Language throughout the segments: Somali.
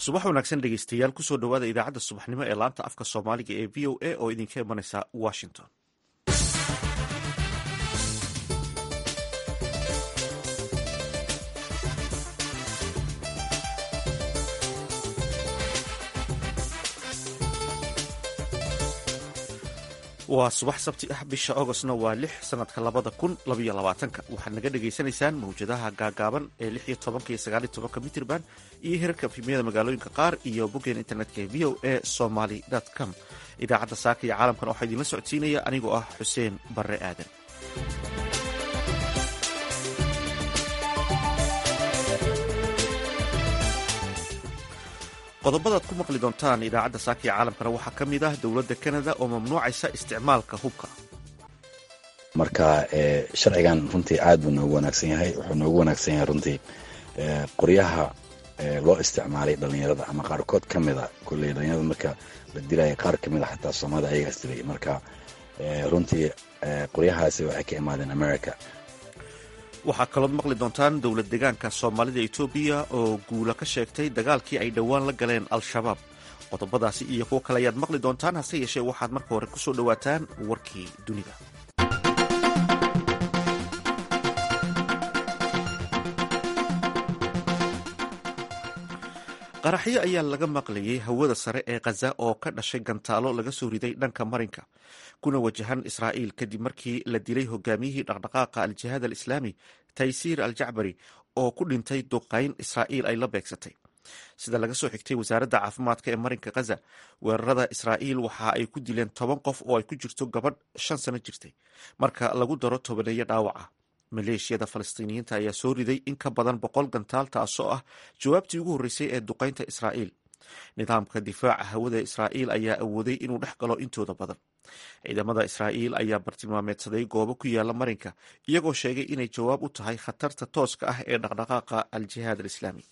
subax wanaagsan dhegeystayaal kusoo dhowaada idaacadda subaxnimo ee laanta afka soomaaliga ee v o a oo idinka imanaysa washington waa subax sabti ah bisha augostna waa lix sanadka labada kun labaiyo labaatanka waxaad naga dhagaysanaysaan mawjadaha gaagaaban ee lix iyo tobanka iyo sagaal iyo tobanka mitrban iyo hirarka efimiyada magaalooyinka qaar iyo boggeen internetka ee v o a somaly com idaacadda saaka iyo caalamkan waxaa idinla socodsiinaya anigoo ah xuseen barre aadan qodobadaad ku maqli doontaan idaacadda saaka iyo caalamkana waxaa ka mid ah dowladda canada oo mamnuucaysa isticmaalka hubka marka sharcigan runtii aad buu noogu wanaagsan yahay wuxuu noogu wanaagsan yahay runtii qoryaha loo isticmaalay dhalinyarada ama qaarkood ka mida kulley dhalinyarada marka la dilaya qaar ka mida xataa soomaalida ayagaas dilay marka runtii qoryahaasi waxay ka imaadeen america waxaa kalood maqli doontaan dowlad deegaanka soomaalida etoobiya oo guula ka sheegtay dagaalkii ay dhowaan la galeen al-shabaab qodobadaasi iyo kuwo kale ayaad maqli doontaan hase yeeshee waxaad marka hore ku soo dhowaataan warkii dunida qaraxyo ayaa laga maqlayay hawada sare ee khaza oo ka dhashay gantaalo laga soo riday dhanka marinka kuna wajahan israa'iil kadib markii la dilay hogaamiyihii dhaqdhaqaaqa al-jihaad al-islaami taysiir al-jacbari oo ku dhintay duqayn israa'iil ay la beegsatay sida laga soo xigtay wasaaradda caafimaadka ee marinka khaza weerarada israa'iil waxa ay ku dileen toban qof oo ay ku jirto gabadh shan sano jirtay marka lagu daro tobaneeyo dhaawaca maleeshiyada falastiiniyiinta ayaa soo riday in ka badan boqol gantaal taasoo ah jawaabtii ugu horreysay ee duqaynta israa'iil nidaamka difaaca hawada israa'iil ayaa awooday inuu dhex galo intooda badan ciidamada israa'iil ayaa bartilmaameedsaday goobo ku yaala marinka iyagoo sheegay inay jawaab u tahay khatarta tooska ah ee dhaqdhaqaaqa al-jihaad al-islaami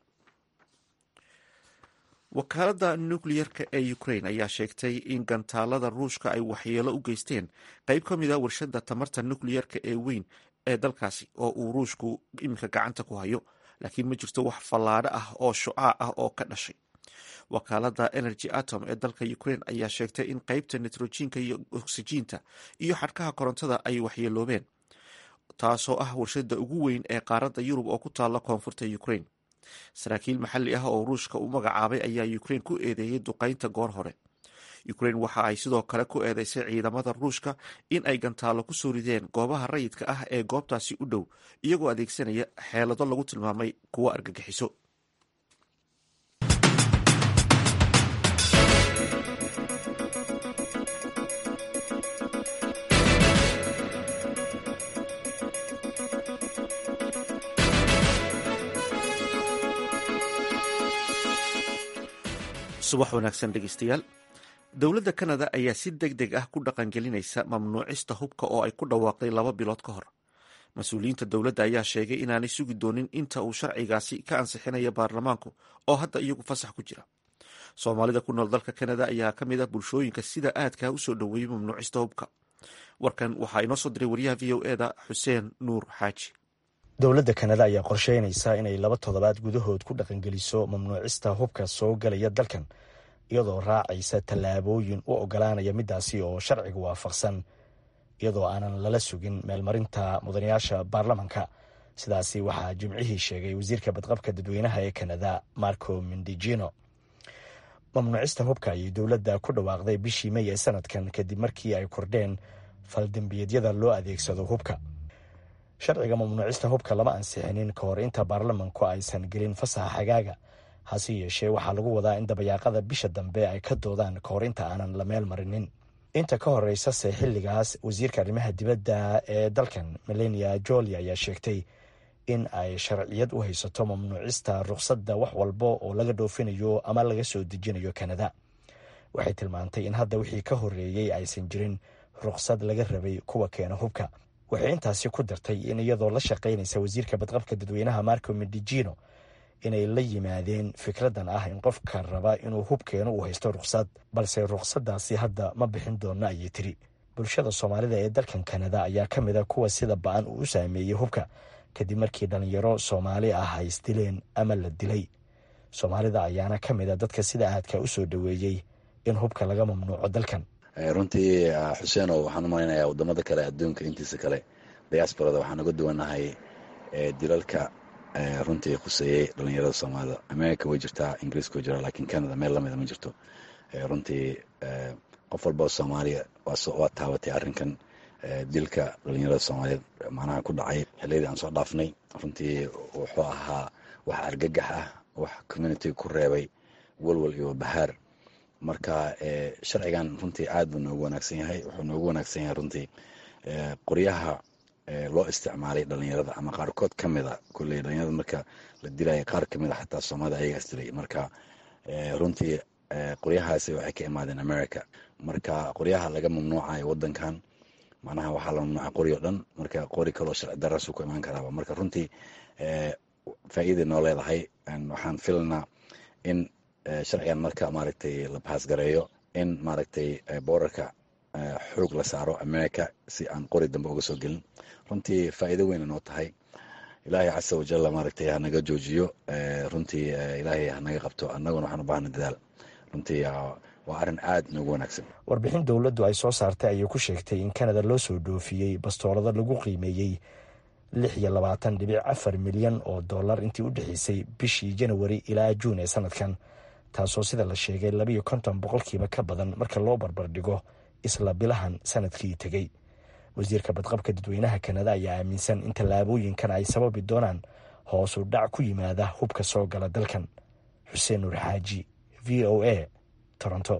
wakaaladda nukliyerka ee ukrain ayaa sheegtay in gantaalada ruushka ay waxyeelo u geysteen qayb ka mid a warshada tamarta nukliyerka ee weyn ee dalkaasi oo uu ruushku iminka gacanta ku hayo laakiin ma jirto wax fallaadho ah oo shucaac ah oo ka dhashay wakaaladda energy atom ee dalka ukrain ayaa sheegtay in qeybta nitrojiinka iyo oksijiinta iyo xadhkaha korontada ay waxyeeloobeen taasoo ah warshada ugu weyn ee qaaradda yurub oo ku taalla koonfurta ukrain saraakiil maxalli ah oo ruushka u magacaabay ayaa ukrain ku eedeeyey duqaynta goor hore ukrain waxa ay sidoo kale ku eedeysay ciidamada ruushka in ay gantaalo ku soo rideen goobaha rayidka ah ee goobtaasi u dhow iyagoo adeegsanaya xeelado lagu tilmaamay kuwo argagixiso subax wanaagsan dhegeystayaal dowladda kanada ayaa si deg deg ah ku dhaqangelinaysa mamnuucista hubka oo ay ku dhawaaqday laba bilood ka hor mas-uuliyiinta dowladda ayaa sheegay inaanay sugi doonin inta uu sharcigaasi ka ansixinaya baarlamaanku oo hadda iyagu fasax ku jira soomaalida ku nool dalka kanada ayaa ka mid ah bulshooyinka sida aadkaa usoo dhoweeyey mamnuucista hubka warkan waxaa inoo soo diray wariyaha v o eda xuseen nuur xaaji dowladda kanada ayaa qorsheynaysa inay laba toddobaad gudahood ku dhaqangeliso mamnuucista hubka soo galaya dalkan iyadoo raacaysa tallaabooyin u ogolaanaya midaasi oo sharciga waafaqsan iyadoo aanan lala sugin meelmarinta mudanayaasha baarlamanka sidaasi waxaa jimcihii sheegay wasiirka badqabka dadweynaha ee kanada marco mindijino mamnuucista hubka ayay dowladda ku dhawaaqday bishii mey ee sanadkan kadib markii ay kordheen faldembiyeedyada loo adeegsado hubka sharciga mamnuucista hubka lama ansixinin ka hor inta baarlamanku aysan gelin fasaxa xagaaga hase yeeshee waxaa lagu wadaa in dabayaaqada bisha dambe ay ka doodaan ka hor inta aanan la meel marinin inta ka horeysase xilligaas wasiirka arrimaha dibadda ee dalkan melania joli ayaa sheegtay in ay sharciyad u haysato mamnuucista rukhsadda wax walba oo laga dhoofinayo ama laga soo dejinayo kanada waxay tilmaantay in hadda wixii ka horeeyey aysan jirin rukhsad laga rabay kuwa keena hubka waxay intaasi ku dartay in iyadoo la shaqaynaysa wasiirka badqabka dadweynaha marco medijino inay la yimaadeen fikraddan ah in qofka raba inuu hubkeeno uu haysto rukhsad balse rukhsaddaasi hadda ma bixin doono ayay tiri bulshada soomaalida ee dalkan kanada ayaa ka mid a kuwa sida ba-an uu u saameeyey hubka kadib markii dhallinyaro soomaali ah ay isdileen ama la dilay soomaalida ayaana ka mid a dadka sida aadka u soo dhoweeyey in hubka laga mamnuuco dalkan runtii xuseeno waxaan u malaynayaa wadamada kale adduunka intiisa kale diasporada waxaan uga duwanahay dilalka runtii khuseeyey dhalinyarada soomaalida america way jirtaa ingiriiska way jiraa lakiin canada meel lamida ma jirto runtii qof walba oo soomaaliya waa taabatay arrinkan dilka dhalinyarada soomaaliyeed macnaha ku dhacay xiliyadii aan soo dhaafnay runtii wuxuu ahaa wax argagax ah wax communitiga ku reebay walwal iyo bahaar marka sharcigan runtii aad buu noogu wanaagsan yahay wuxuu noogu wanaagsan yahay runtii qoryaha loo isticmaalay dhalinyarada ama qaarkood ka mida kulley dhalinyarada marka la dilaya qaar kamid a xataa soomaalida ayagaas dilay marka runtii qoryahaasi waxay ka imaadeen america marka qoryaha laga mamnuucayo wadankan macnaha waxaa la mamnuucay qori o dhan marka qori kaloo sharci daraasu ku imaan karaaba marka runtii faa'iiday noo leedahay waxaan filanaa in sharcigan marka maaragtay la baasgareeyo in maaragtay boorarka xoog la saaro america si aan qori dambe uga soo gelin runtii faa'iido weyna noo tahay ilaahay casa wajalla maaragtay hanaga joojiyo runtii ilaahay hanaga qabto annaguna waxaan u baahna dadaal runtii waa arrin aad noogu wanaagsan warbixin dowladdu ay soo saartay ayay ku sheegtay in kanada loo soo dhoofiyey bastoolado lagu qiimeeyey lix iyo labaatan dhibic afar milyan oo dollar intii u dhexeysay bishii janawari ilaa juun ee sanadkan taasoo sida la sheegay labiiyo konton boqolkiiba ka badan marka loo barbardhigo isla bilahan sanadkii tegey wasiirka badqabka dadweynaha kanada ayaa aaminsan in tallaabooyinkan ay sababi doonaan hoosu dhac ku yimaada hubka soo gala dalkan xuseen nuur xaaji v o a toronto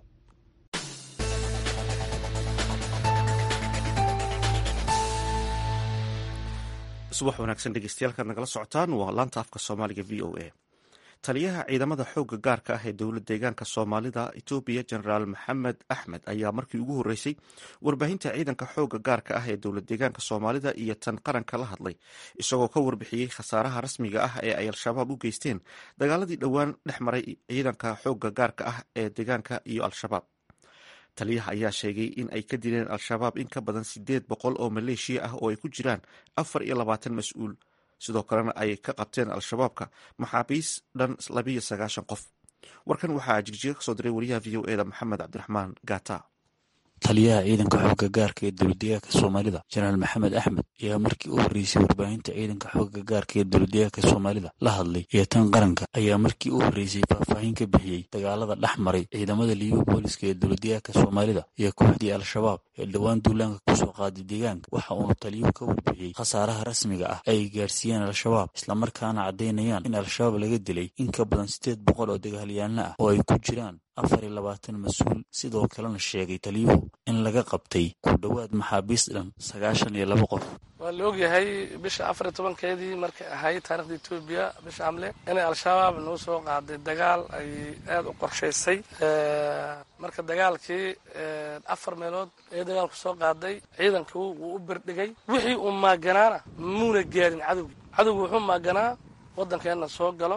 subax wanaagsan dhegeystayaal nagala socotaan waa laanta afka soomaaliga v o a taliyaha ciidamada xooga gaarka ah ee dowlad deegaanka soomaalida etoobiya jenaraal maxamed axmed ayaa markii ugu horreysay warbaahinta ciidanka xooga gaarka ah ee dowlad deegaanka soomaalida iyo tan qaranka la hadlay isagoo ka warbixiyey khasaaraha rasmiga ah ee ay al-shabaab u geysteen dagaaladii dhowaan dhex maray ciidanka xooga gaarka ah ee deegaanka iyo al-shabaab taliyaha ayaa sheegay in ay ka dileen al-shabaab in ka badan sideed boqol oo maleeshiya ah oo ay ku jiraan afar iyo labaatan mas-uul sidoo kalena ay ka qabteen al-shabaabka maxaabiis dhan labiyo sagaashan qof warkan waxaa jigjiga kasoo diray wariyaha v o eda maxamed cabdiraxmaan gata taliyaha ciidanka xooga gaarka ee dowladdeegaanka soomaalida jenaraal maxamed axmed ayaa markii u horreysay warbaahinta ciidanka xooga gaarka ee dowladdeegaanka soomaalida la hadlay iyo tan qaranka ayaa markii u horreysay faahfaahin ka bixiyey dagaalada dhex maray ciidamada liiba booliska ee dowladdeegaanka soomaalida iyo kooxdii al-shabaab ee dhowaan duulaanka kusoo qaaday deegaanka waxa uuna taliyuhu ka warbixiyey khasaaraha rasmiga ah ay gaarsiiyeen al-shabaab islamarkaana caddaynayaan in al-shabaab laga dilay in ka badan siddeed boqol oo dagaalyaanno ah oo ay ku jiraan afar iyo labaatan mas-uul sidoo kalena sheegay taliyuhu in laga qabtay ku dhowaad maxaabiis dhan sagaashan iyo laba qof waa la ogyahay bisha afar iyo tobankeedii markay ahayd taarikhda etoobiya bisha amle inay al-shabaab nagu soo qaaday dagaal ay aada u qorshaysay marka dagaalkii afar meelood ee dagaalku soo qaaday ciidankii wuu u birdhigay wixii uu maaganaana muuna gaarin cadowgii cadowgi wuxuu maaganaa waddankeenna soo galo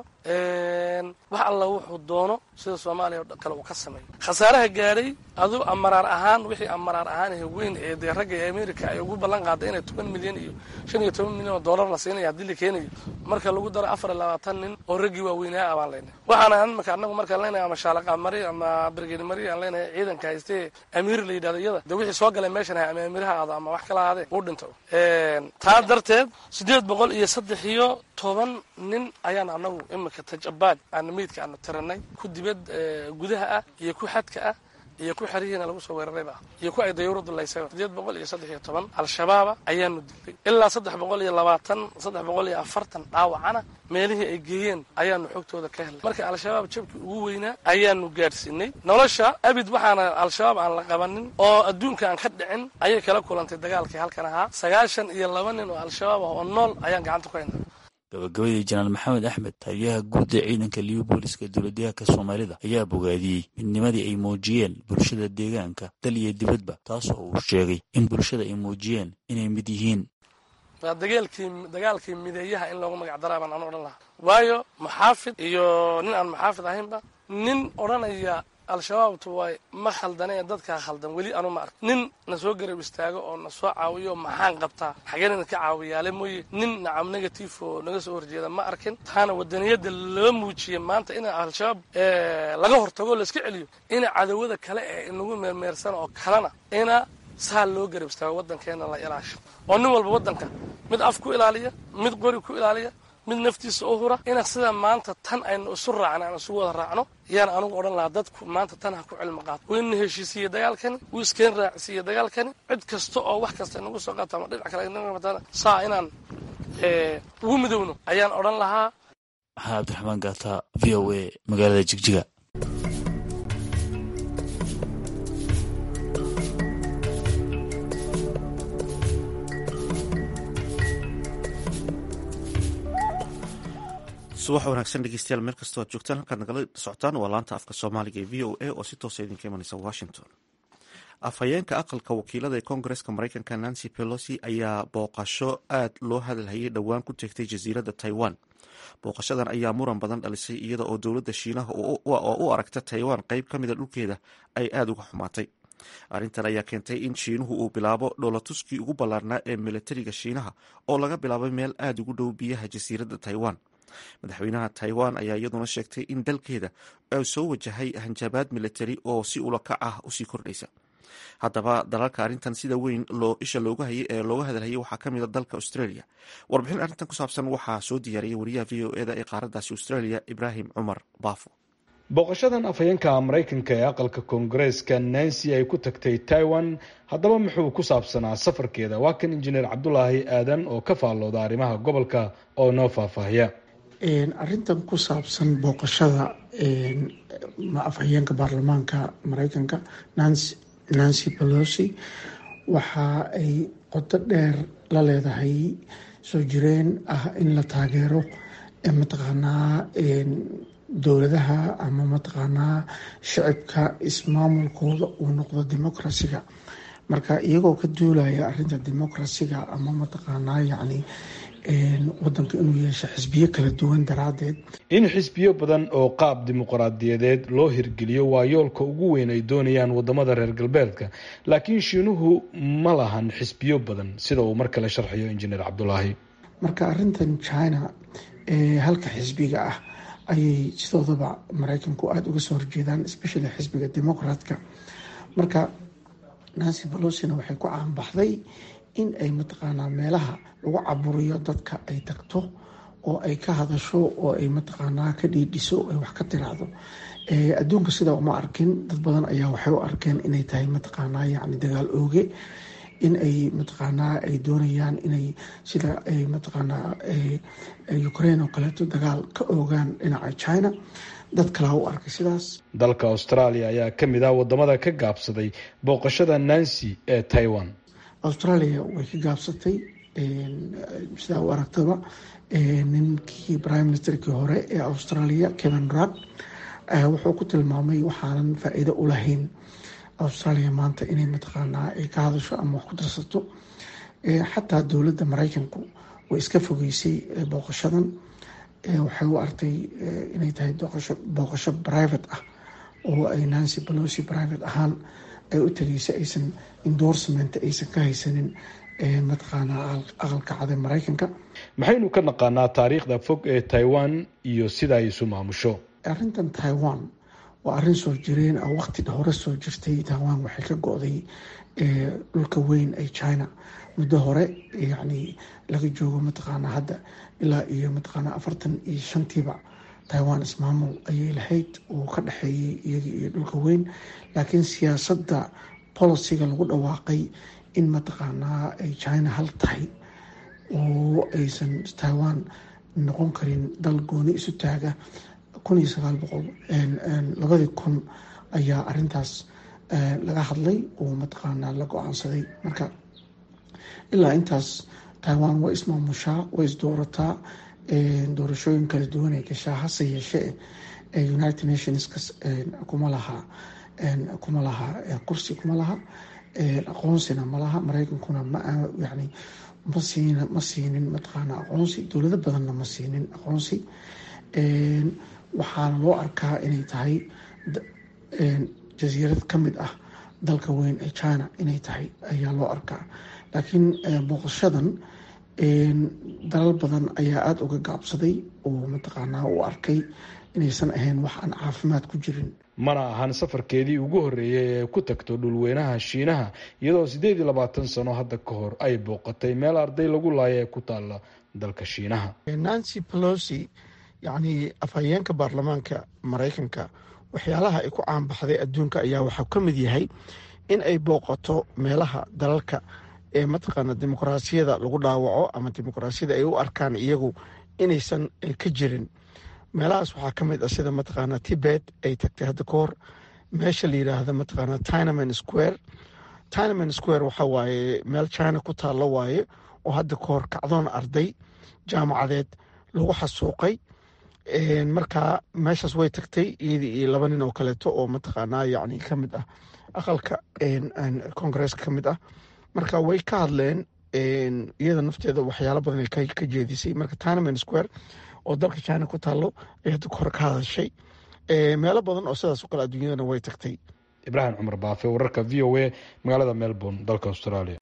wax alla wuxuu doono sida soomaaliya o kale uu ka sameeyo khasaaraha gaadhay adu amaraar ahaan wixii amaraar ahaan weyn ee dee ragga ee america ay ugu ballan qaaday inay toban milyan iyo shan iyo toban milyan oo dollar la siinayo haddii la keenayo marka lagu daro afar iyo labaatan nin oo raggii waaweynaa abaan leynay waxaan imaka anagu markaan leenahay ama shaalaqa mari ama brigedi mari aan leenahay ciidanka haystee amiir la yidhahdo iyada dee wixii soo galay meeshan ama amiiraha aado ama wax kala ahaadee uu dhinto taa darteed siddeed boqol iyo saddex iyo toban nin ayaan anagu imika tajabaad aana meydka aanu tiranay ku dibad gudaha ah iyo ku xadka ah iyo ku xerihiina lagu soo weerarayba ah iyo ku ay dayuuradu laysay sideed boqol iyo saddex iyo toban al-shabaaba ayaanu dilay ilaa saddex boqol iyo labaatan saddex boqol iyo afartan dhaawacana meelihii ay geeyeen ayaanu xogtooda ka helnay marka al-shabaab jabkii ugu weynaa ayaanu gaadhsiinay nolosha abid waxaana al-shabaab aan la qabanin oo adduunka aan ka dhicin ayay kala kulantay dagaalkii halkan ahaa sagaashan iyo laba nin oo al-shabaab ah oo nool ayaan gacanta ku haynaa gabagabadii jenaraal maxamed axmed taliyaha guud ee ciidanka liiba booliska dowladdeegaanka soomaalida ayaa bogaadiyey midnimadii ay muujiyeen bulshada deegaanka dal iyo dibadba taasoo uu sheegay in bulshada ay muujiyeen inay mid yihiin waa dagaalkii dagaalkii mideeyaha in loogu magac daraa baan anu odhan lahaa waayo maxaafid iyo nin aan maxaafid ahaynba nin odhanaya al-shabaabtu way ma khaldanee dadkaa khaldan weli anu ma ark nin na soo garab istaago oo na soo caawiyo maxaan qabtaa xageen idinka caawiyaale mooye nin nacam negative oo naga soo horjeeda ma arkin taana wadaniyadda loo muujiyey maanta in al-shabaab laga hortago laiska celiyo ina cadawada kale ee inagu meermeersan oo kalena ina saa loo garab istaago waddankeena la ilaasho oo nin walba waddanka mid af ku ilaaliya mid qori ku ilaaliya mid naftiisa u hura ina sida maanta tan aynu isu raacna aan isugu wada raacno yaan anugu odhan lahaa dadku maanta tan ha ku cilmi qaato wuu ina heshiisiiye dagaalkani wuu iskeen raacsiiye dagaalkani cid kasta oo wax kasta inagu soo qaata ama dhinac kale saa inaan ugu midowno ayaan odhan lahaa maxaa cabdiraxmaan gaata v o a magaalada jigjiga subax wanaagsan dhegeystayaal meel kastoo aad joogtaan halkaad nagala socotaan waa laanta afka soomaaliga ee v o a oo si toosa idinka imanaysa washington afhayeenka aqalka wakiilada ee koongareska mareykanka nancy pelosi ayaa booqasho aad loo hadalhayay dhowaan ku tegtay jasiiradda taiwan booqashadan ayaa muran badan dhalisay iyada oo dowladda shiinaha oo u aragta taiwan qeyb ka mida dhulkeeda ay aada uga xumaatay arrintan ayaa keentay in shiinuhu uu bilaabo dhoolatuskii ugu ballaarnaa ee milatariga shiinaha oo laga bilaabay meel aada ugu dhow biyaha jasiiradda taiwan madaxweynaha taiwan ayaa iyaduna sheegtay in dalkeeda ay soo wajahay hanjabaad militari oo si ulakac ah usii kordhaysa haddaba dalalka arrintan sida weyn loo isha looga hayay ee looga hadalhayay waxaa ka mida dalka australia warbixin arrintan ku saabsan waxaa soo diyaariyay wariyaha v o eda ee qaaraddaasi australia ibraahim cumar baafo booqashadan afhayeenka maraykanka ee aqalka koongareeska nancy ay ku tagtay taiwan haddaba muxuu ku saabsanaa safarkeeda waa kan injineer cabdulaahi aadan oo ka faallooda arrimaha gobolka oo noo faahfaahiya arrintan ku saabsan booqashada afhayeenka baarlamaanka mareykanka nancy pelosi waxa ay qodo dheer la leedahay soo jireen ah in la taageero mataqaanaa dowladaha ama mataqaanaa shicibka ismaamulkooda uu noqdo democraciga marka iyagoo ka duulaya arinta democraciga ama mataqaanaa yacni wadanka inuu yeesho xisbiyo kala duwan daraadeed in xisbiyo badan oo qaab dimuqraadiyadeed loo hirgeliyo waa yoolka ugu weyn ay doonayaan wadamada reer galbeedka laakiin shiinuhu ma lahan xisbiyo badan sida uu mar kale sharxayo injineer cabdulaahi marka arintan china ee halka xisbiga ah ayay sidoodaba mareykanku aada uga soo horjeedaan especially xisbiga democratka marka nancy balosina waxay ku caanbaxday in ay mataqaanaa meelaha lagu caburiyo dadka ay tagto oo ay ka hadasho oo ay mataqaanaa ka dhiidhiso ay wax ka tiraahdo adduunka sidaa uma arkin dad badan ayaa waxay u arkeen inay tahay mataqaanaa yacni dagaal ooge in ay mataqaanaa ay doonayaan inay sida ay mataqaanaa ukraine oo kaleeto dagaal ka oogaan dhinaca china dad kalaa u arkay sidaas dalka australia ayaa ka mid ah wadamada ka gaabsaday booqashada nancy ee taiwan australia way ka gaabsatay sidaa u aragtaba ninkii prime ministerkii hore ee australia kevin rudd wuxuu ku tilmaamay waxaanan faa-iido u lahayn australia maanta inay mataqaanaa ay ka hadasho ama wax ku darsato xataa dowladda mareykanku way iska fogeysay booqashadan waxay u artay inay tahay booqasho private ah oo ay nancy balosi private ahaan ay u tagaysay aysan endorsement aysan ka haysanin mataqaanaa aqalka cade mareykanka maxaynu ka naqaanaa taariikhda fog ee taiwan iyo sida ay isu maamusho arrintan taiwan waa arrin soo jireen ah waqti hore soo jirtay taiwan waxay ka go-day dhulka weyn ee china muddo hore yacni laga joogo mataqaanaa hadda ilaa iyo mataqaanaa afartan iyo shantiiba taiwan ismaamul ayay lahayd oo ka dhexeeyay iyaga iyo dhulka weyn laakiin siyaasadda boliciga lagu dhawaaqay in mataqaanaa ay china hal tahay oo aysan taiwan noqon karin dal gooni isu taaga kun iyo sagaal boqol labadii kun ayaa arintaas laga hadlay oo mataqaanaa la go-aansaday marka ilaa intaas taiwan way ismaamushaa way isdoorataa doorashooyin kala duwan ay gashaa hase yeeshee united nationska kuma laha kuma laha kursi kuma laha aqoonsina ma laha mareykankuna ma yani ma siin ma siinin mataqaana aqoonsi dowlado badanna ma siinin aqoonsi waxaana loo arkaa inay tahay jasiirad ka mid ah dalka weyn ee china inay tahay ayaa loo arkaa laakiin booqashadan dalal badan ayaa aada uga gaabsaday oo mataqaanaa u arkay inaysan ahayn wax aan caafimaad ku jirin mana ahan safarkeedii ugu horreeyay ee ku tagto dhulweynaha shiinaha iyadoo siddeed iyo labaatan sano hadda ka hor ay booqatay meel arday lagu laaya ee ku taalla dalka shiinaha nancy pelosi yacni afhayeenka baarlamaanka maraykanka waxyaalaha ay ku caanbaxday adduunka ayaa waxaa ka mid yahay in ay booqato meelaha dalalka ee mataqaana dimuqraasiyada lagu dhaawaco ama dimuqraasiyada ay u arkaan iyagu inaysan ka jirin meelahaas waxaa ka mid ah sida mataqaana tibet ay tagtay hadda ka hor meesha la yidhaahda mataqaana tinaman square tinaman square waxa waaye meel china ku taallo waaye oo hadda ka hor kacdoon arday jaamacadeed lagu xasuuqay markaa meeshaas way tagtay iyadii iyo laba nin oo kaleeto oo mataqaanaa yacni ka mid ah aqalka koongareeska ka mid ah marka way ka hadleen iyada nafteeda waxyaalo badan ay ka jeedisay marka tinaman square oo dalka china ku taallo ay hadda hore ka hadashay meelo badan oo sidaas o kale adduunyadana way tagtay ibraahim cumar baafe wararka v o a magaalada melbourne dalka australia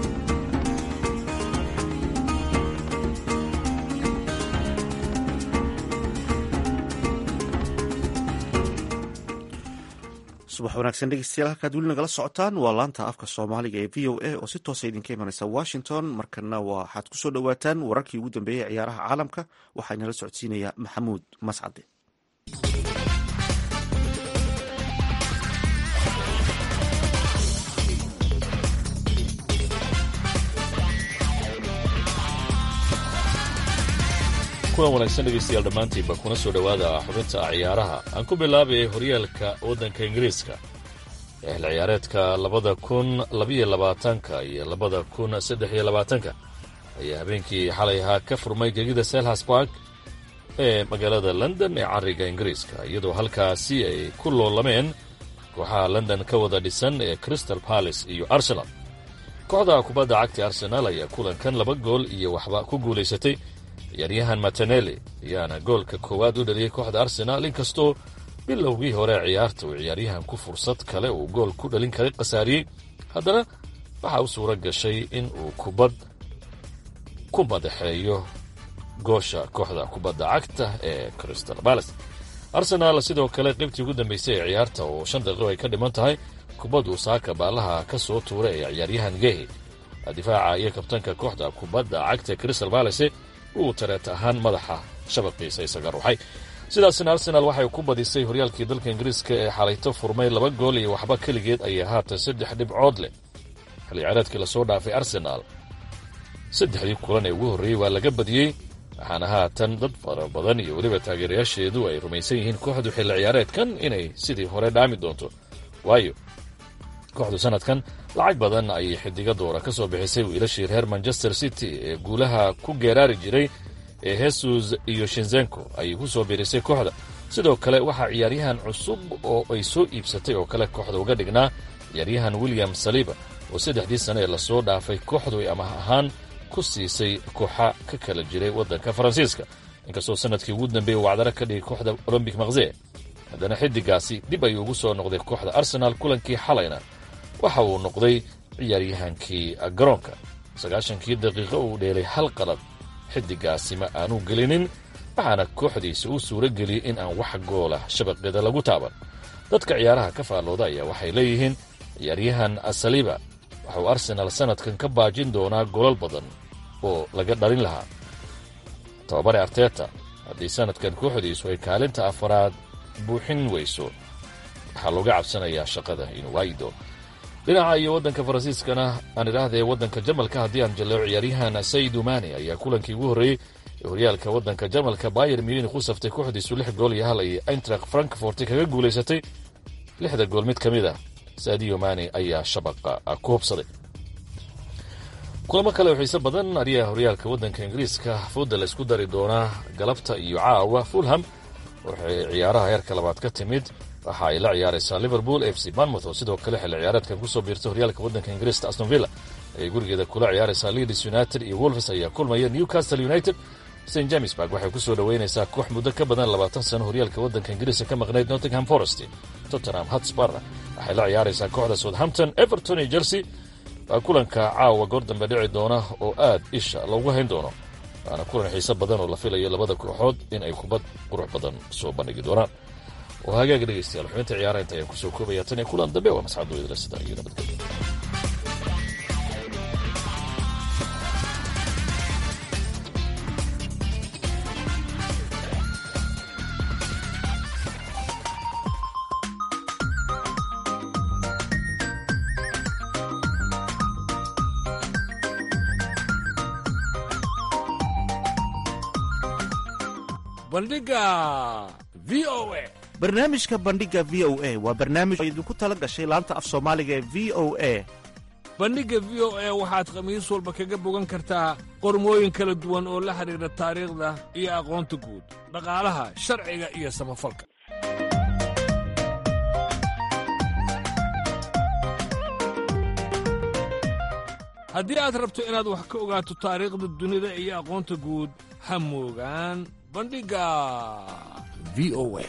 subax wanaagsan dhegeystayaal halkaad weli nagala socotaan waa laanta afka soomaaliga ee v o a oo si toosa idinka imanaysa washington markana waxaad kusoo dhowaataan wararkii ugu dambeeyey ee ciyaaraha caalamka waxaa inala socodsiinaya maxamuud mascade kulan wanaagsan dhegeystayaal dhammaantiinba kuna soo dhowaada xubinta ciyaaraha aan ku bilaabay horyaalka waddanka ingiriiska ee xil ciyaareedka labada kun labiyo labaatanka iyo labada kun saddex iyo labaatanka ayaa habeenkii xalay ahaa ka furmay gegida selhas bark ee magaalada london ee cariga ingiriiska iyadoo halkaasi ay ku loolameen kooxaha london ka wada dhisan ee crystal palace iyo arsenal kooxda kubadda cagta arsenal ayaa kulankan laba gool iyo waxba ku guulaysatay ciyaaryahan mataneli ayaana goolka koowaad u dhaliyey kooxda arsenaal inkastoo bilowgii hore ciyaarta uu ciyaaryahanku fursad kale uu gool ku dhalin karay khasaariyey haddana waxaa u suura gashay in uu kubad ku madaxeeyo goosha kooxda kubadda cagta ee crystal balace arsenaal sidoo kale qaybtii ugu dambeysay ee ciyaarta oo shan daqiiqo ay ka dhiman tahay kubad uu saaka baalaha ka soo tuuray ee ciyaaryahan gehi difaaca iyo kabtanka kooxda kubadda cagta crystal balace uu tareet ahaan madaxa shabaqiisa isaga ruuxay sidaasna arsenaal waxay ku badisay horyaalkii dalka ingiriiska ee xalayto furmay laba gool iyo waxba keligeed ayaa haatan saddex dhibcood leh xil ciyaareedkii lasoo dhaafay arsenaal saddexdii kulan ee ugu horreeyey waa laga badiyey waxaana haatan dad fara badan iyo weliba taageerayaasheedu ay rumaysan yihiin kooxdu xilli ciyaareedkan inay sidii hore dhaami doonto waayo kooxdu sanadkan lacag badan ayay xidiga doora ka soo bixisay wiilashii reer manchester city ee guulaha ku geeraari jiray ee hesus iyo shinzenko ayay ku soo biirisay kooxda sidoo kale waxaa ciyaaryahan cusub oo ay soo iibsatay oo kale kooxda uga dhignaa ciyaaryahan william saliba oo saddexdii sane ee lasoo dhaafay kooxdu ay amah ahaan ku siisay kooxa ka kala jiray waddanka faransiiska inkastoo sanadkii ugu dambeeyey uu wacdaro ka dhigay kooxda olombic makse haddana xidigaasi dib ayuu ugu soo noqday kooxda arsenaal kulankii xalayna waxa uu noqday ciyaaryahankii garoonka sagaashankii daqiiqo uu dheelay hal qalad xidigaasi ma aanu gelinin waxaana kooxdiisa u suuro geliyey in aan wax goolah shabaqeeda lagu taaban dadka ciyaaraha ka faallooda ayaa waxay leeyihiin ciyaaryahan saliba waxauu arsenaal sanadkan ka baajin doonaa golal badan oo laga dhalin lahaa tababare arteta haddii sanadkan kooxdiisu ay kaalinta afaraad buuxin weyso waxaa looga cabsanayaa shaqada inuu waayi doono dhinaca iyo waddanka faransiiskana aan idhaahdee waddanka jamalka haddii aan jalleeco ciyaaryahan saydu mani ayaa kulankii ugu horreeyey ee horyaalka waddanka jamalka bayer munich u saftay kooxdiisu lix gool iyo hal ay eintracht frankfort kaga guulaysatay lixda gool mid ka mid ah saadiyo mani ayaa shabaqa ku hubsaday kulamo kale oo xiise badan ariyaa horyaalka waddanka ingiriiska fooda la isku dari doonaa galabta iyo caawa fulham waxay ciyaaraha heerka labaad ka timid waxa ay la ciyaaraysaa liverpool f c banmouth oo sidoo kale xilli ciyaareedkan kusoo biirtay horyaalka waddanka ingiriiska aston villa ayay gurigeeda kula ciyaaraysaa leeds united iyo wolves ayaa kulmaya newcastle united st jamesburg waxay kusoo dhoweynaysaa koox muddo ka badan labaatan sano horyaalka waddanka ingiriiska ka maqnayd nottingham forest tottenham hotspur waxay la ciyaaraysaa kooxda southampton everton iyo chelsea waa kulanka caawa goor dambe dhici doona oo aad isha loogu hayn doono waana kulan xiise badan oo la filayo labada kooxood in ay kubad qurux badan soo bandhigi doonaan oo hagaaga dhegaystayaal xubinta ciyaara inta ayaan kusoo koobaya tan iyo kulan dambe waa masxad weydala sida iyo nabadgelyo bandhiga v o a barnaamijka bandhiga v o a waa barnaamij oo idinku tala gashay laanta af soomaaliga ee v o a bandhigga v o a waxaad khamiis walba kaga bogan kartaa qormooyin kala duwan oo la xidhiidha taariikhda iyo aqoonta guud dhaqaalaha sharciga iyo samafalka haddii aad rabto inaad wax ka ogaato taariikhda dunida iyo aqoonta guud ha moogaan bandhigga v o a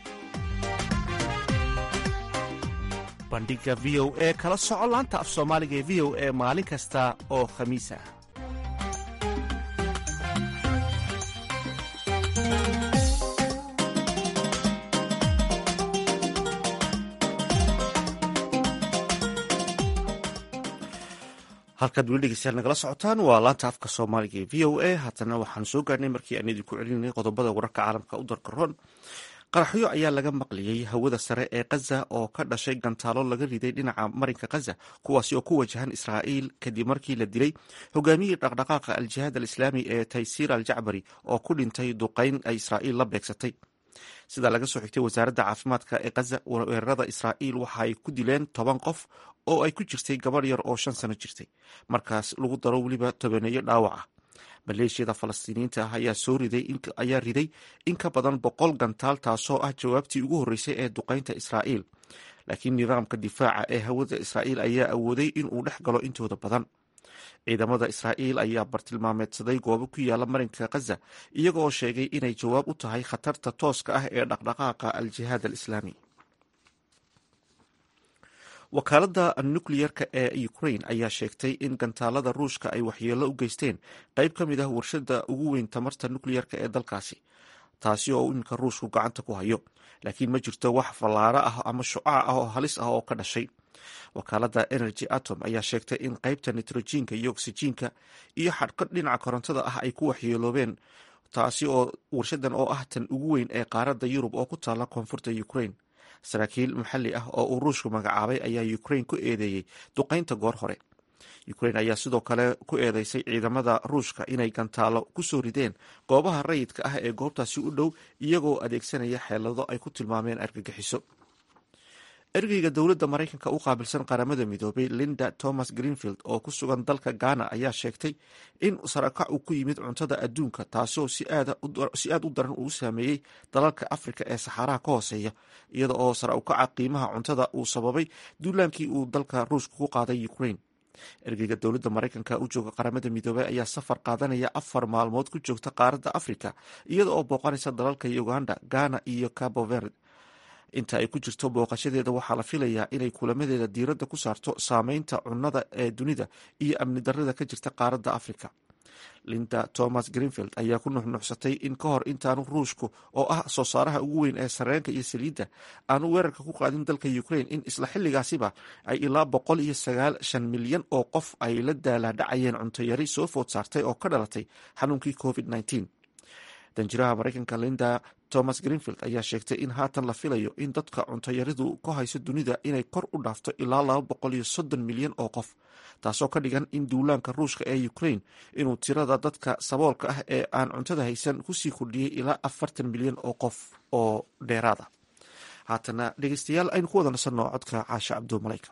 bandhiga v o e kala soco laanta af soomaaliga ee v o e maalin kasta oo khamiis ah halkaad weli dhegeystayaal nagala socotaan waa laanta afka soomaaliga ee v o a haatana waxaan soo gaarnay markii aan idinku celinay qodobada wararka caalamka u darka ron qaraxyo ayaa laga maqliyey hawada sare ee khaza oo ka dhashay gantaalo laga riday dhinaca marinka khaza kuwaasi oo ku wajahan israa'iil kadib markii la dilay hogaamiyii dhaqdhaqaaqa al-jihaad al-islaami ee taysiir al jacbari oo ku dhintay duqayn ay israa'iil la beegsatay sida laga soo xigtay wasaaradda caafimaadka ee khaza weerarada israa'iil waxa ay ku dileen toban qof oo ay ku jirtay gabadh yar oo shan sano jirtay markaas lagu daro weliba tobaneeyo dhaawac ah maleeshiyada falastiiniyiinta ah ayaa soo riday ayaa riday in ka badan boqol gantaal taasoo ah jawaabtii ugu horreysay ee duqaynta israa'iil laakiin nidaamka difaaca ee hawada israa'iil ayaa awooday inuu dhex galo intooda badan ciidamada israa'iil ayaa bartilmaameedsaday goobo ku yaala marinka khaza iyaga oo sheegay inay jawaab u tahay khatarta tooska ah ee dhaqdhaqaaqa al-jihaad al-islaami wakaaladda nukliyerka ee ukrain ayaa sheegtay in gantaalada ruushka ay waxyeello u geysteen qayb ka mid ah warshada ugu weyn tamarta nukliyerka ee dalkaasi taasi oo iminka ruushku gacanta ku hayo laakiin ma jirto wax fallaaro ah ama shucac ah oo halis ah oo ka dhashay wakaaladda energy atom ayaa sheegtay in qaybta nitrojiinka iyo oksijiinka iyo xadhqadh dhinaca korontada ah ay ku waxyeeloobeen taasi oo warshadan oo ah tan ugu weyn ee qaaradda yurub oo ku taala koonfurta ukrain saraakiil maxalli ah oo uu ruushku magacaabay ayaa ukrain ku eedeeyey duqaynta goor hore ukrain ayaa sidoo kale ku eedeysay ciidamada ruushka inay gantaalo ku soo rideen goobaha rayidka ah ee goobtaasi u dhow iyagoo adeegsanaya xeelado ay ku tilmaameen argagixiso ergeyga dowladda maraykanka u qaabilsan qaramada midoobay linda thomas greenfield oo ku sugan dalka ghana ayaa sheegtay in sarakac uu ku yimid cuntada adduunka taasoo si aad u daran uu saameeyey dalalka afrika ee saxaaraha ka hooseeya iyada oo sara ukaca qiimaha cuntada uu sababay duulaankii uu dalka ruushka ku qaaday ukrain ergeyga dowladda maraykanka u jooga qaramada midoobey ayaa safar qaadanaya afar maalmood ku joogta qaaradda afrika iyada oo booqanaysa dalalka uganda ghana iyo cabo verd inta ay ku jirto booqashadeeda waxaa la filayaa inay kulamadeeda diiradda ku saarto saameynta cunnada ee dunida iyo amni darrada ka jirta qaaradda afrika linda thomas greenfield ayaa ku nuxnuxsatay in ka hor intaanu ruushku oo ah soo saaraha ugu weyn ee sareenka iyo saliidda aanu weerarka ku qaadin dalka ukrain in isla xilligaasiba ay ilaa boqol iyo sagaal shan milyan oo qof ay la daalaadhacayeen cuntoyari soo food saartay oo ka dhalatay xanuunkii covid nneteen danjiraha maraykanka linda thomas greenfield ayaa sheegtay in haatan la filayo in dadka cuntoyaridu ka hayso dunida inay kor u dhaafto ilaa laba boqol iyo soddon milyan oo qof taasoo ka dhigan in duulaanka ruushka ee ukrain inuu tirada dadka saboolka ah ee aan cuntada haysan kusii kordhiyey ilaa afartan milyan oo qof oo dheeraada haatana dhegeystayaal aynu ku wada nasanno codka caasha cabdumalayka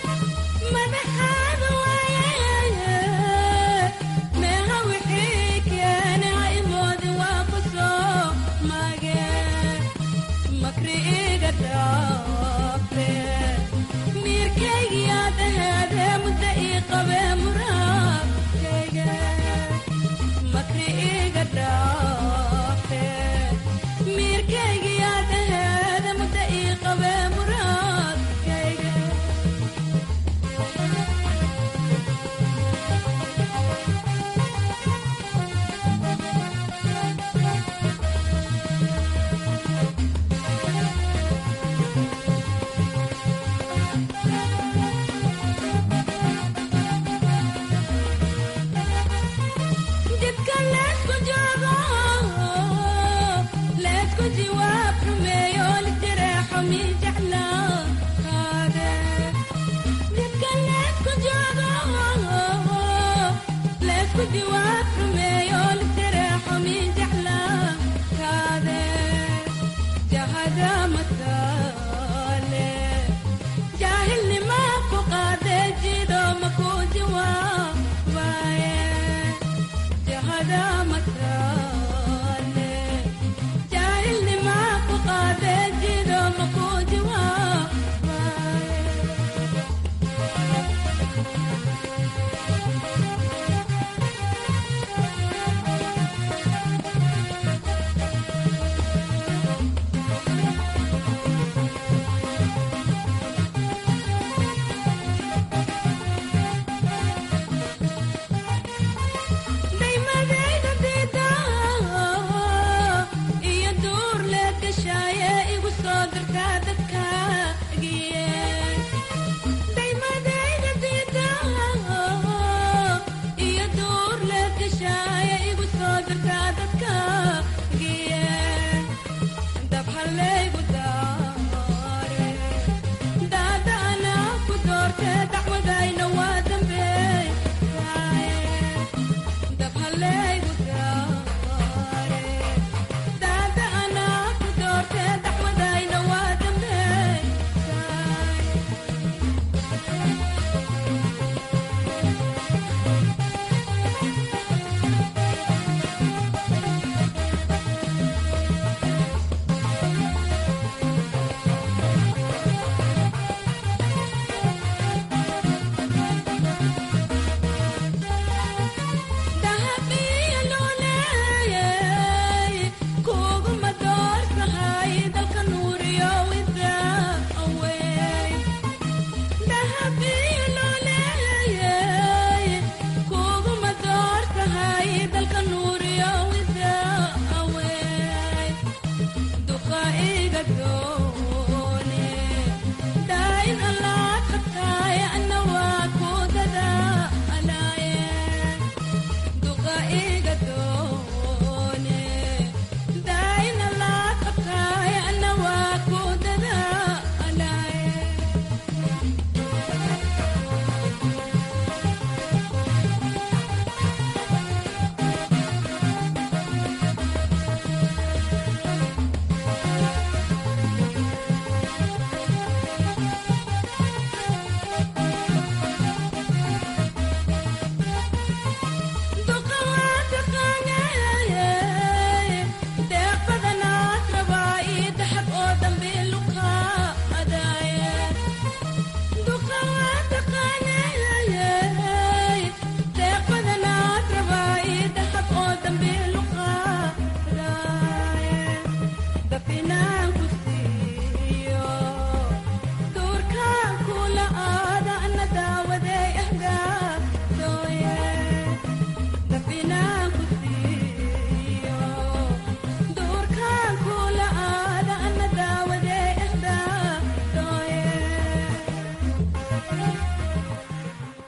madaxaad waayay meeha wixii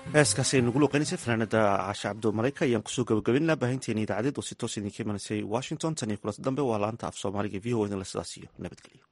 heeskaasi ay nagu luuqeynaysa fanaanada caashe cabdo malayka ayaan kusoo gabagabaynaa baahinteena idaacadeed oo si toos idinka imanaysay washington tan iyo kulanta dambe waa laanta af soomaaliga v o idinla sidaas iyo nabadgelyo